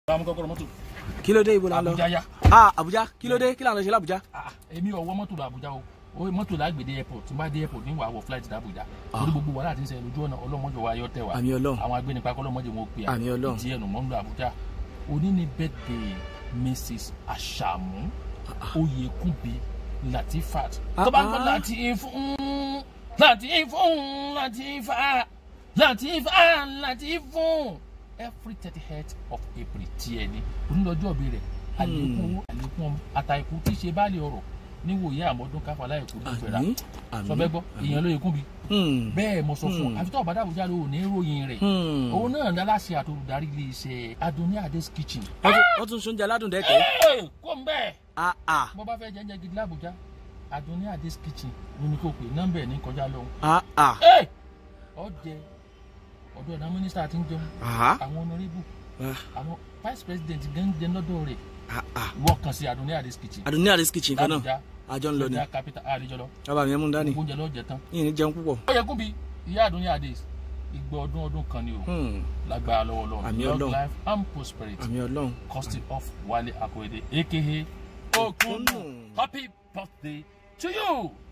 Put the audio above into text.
bámu kọ́kọ́rọ́ mọ́tò kí ló dé ibo la ń lọ Abuja ya ah Abuja kí ló dé kí la ń lọ ṣe l'Abuja. Ah, èmi ò wọ mọ́tò lọ Abuja o o mọ́tò lágbèdè airport tí n bá dé airport ní wàá wọ flight dé Abuja torí gbogbo wàhálà tí ń ṣẹlẹ̀ lójú ọ̀nà ọlọ́mọdé wa yọ tẹ̀ wá àmì Ọlọ́run àwọn agbẹnipa kọlọ́mọdé wọn pè á Àmì Ọlọ́run. ìdí ẹnu mọ́ ń lọ Abuja òní ni birthday Mrs. Ashamu Oyekunbi Latifat Ah, tó bá ń gbọ́ ah. láti fún láti fún láti fà láti fà láti fún every thirty eight of April tiẹ̀ ni onílọ́jọ́ bí rẹ̀ àlékún owó àlékún ọmọ àtàkù tí í ṣe báàlì ọ̀rọ̀ níwòye àmọ́dún káfà láìkú ní ìgbéra àmì àmì sọ bẹ́ẹ̀ gbọ́ èèyàn ló yẹ kún bi Hmm, bẹ́ẹ̀ mo sọ fún Hmm. ọ àfi tó ọ̀bádà Àbújá ló ní ròyìn rẹ̀ hmm. òun náà ní aláṣẹ àtolùdarí ilé iṣẹ́ Adoni Ades kitchen. wọ́n tún- wọ́n tún sóúnjẹ aládùn dẹ́kẹ́. Ẹ́ẹ̀, kó ń bẹ́ẹ̀ ah ah bó bá fẹ́ jẹ́jẹ́ gidi l'Àbújá Adoni Ades kitchen ní ní kò pé nọ́mbà ẹ̀ ní kọjá lọ́hùn. ah ah Ẹ́ẹ̀, ọ̀jẹ̀ ọ̀dọ̀ ọ̀dà mínísítà ti ń jẹun ah àwọn ọ̀nàrẹ́bù ah àwọn vice president gan ń jẹun lọ́dọ̀ rẹ̀ ah ah wọ́n kàn sí Adoni Ades kitchen. Adoni Ades kitchen kan náà l'Àbújá àjọ ń lọ ni l'Àbújá capital àlejò lọ bàbá mi ẹ mú un dání oúnjẹ lọ́ọ́ jẹ tán. yìí ní jẹun púpọ̀. ó yẹ kún bí ìyá Adoni Ades ìgbà ọdún ọdún kan ni o Hmm, lágbára lọ́wọ́ lọ́wọ́ Àmì long Ọlọ́run. life and prosperity àmì Ọlọ́run. costing off Wale Akorede aka Okunnu happy birthday to you.